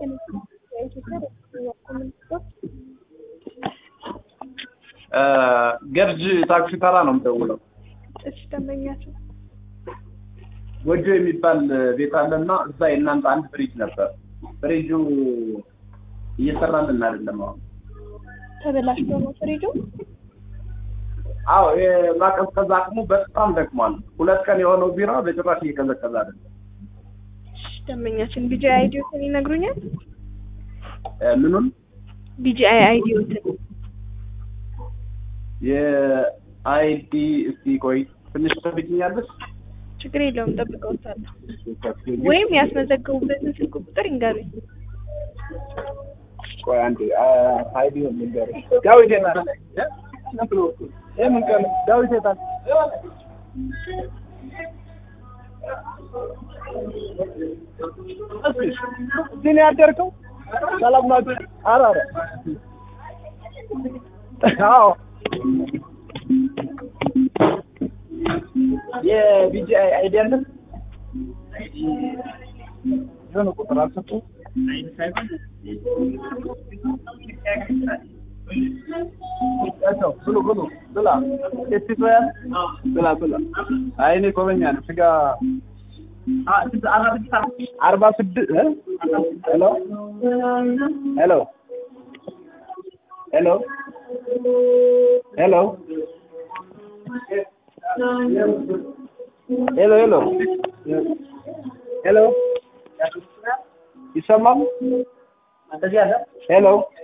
የኢትዮጵያ ኮሚኒስቶች ገርጅ ታክሲ ተራ ነው የምደውለው። እሺ፣ ደንበኛቸው ጎጆ የሚባል ቤት አለና እዛ የእናንተ አንድ ፍሪጅ ነበር። ፍሪጁ እየሰራልን አይደለም አሁን። ተበላሽቶ ነው ፍሪጁ። አዎ የማቀዝቀዝ አቅሙ በጣም ደክሟል። ሁለት ቀን የሆነው ቢራ በጭራሽ እየቀዘቀዘ አይደለም። እሺ፣ ደንበኛችን ቢጂአይ አይዲዎትን ይነግሩኛል? እ ምኑን ቢጂአይ አይዲዎትን የአይዲ እስቲ ቆይ ትንሽ ትጠብቂኛለሽ? ችግር የለውም ጠብቀውታለሁ። ወይም ያስመዘገቡበትን ስልክ ቁጥር ይንገሩኝ። ቆይ አንዴ አይዲ ልንገርሽ። ዳዊት የታል? የምን ቀን ዳዊት የታል? እዚህ ነው ያደርከው? ሰላም ናችሁ? ኧረ ኧረ አዎ የቢጂአይ አይዲ አለ? የሆነ ቁጥር አልሰጡም? ብሉ ብሉ ብላ ኤስቶያን ብላ ብላ። አይ እኔ ኮበኛ ነው ስጋ አርባ ስድስት ሄሎ ሄሎ ሄሎ ሄሎ ሄሎ ሄሎ ሄሎ ይሰማል? ሄሎ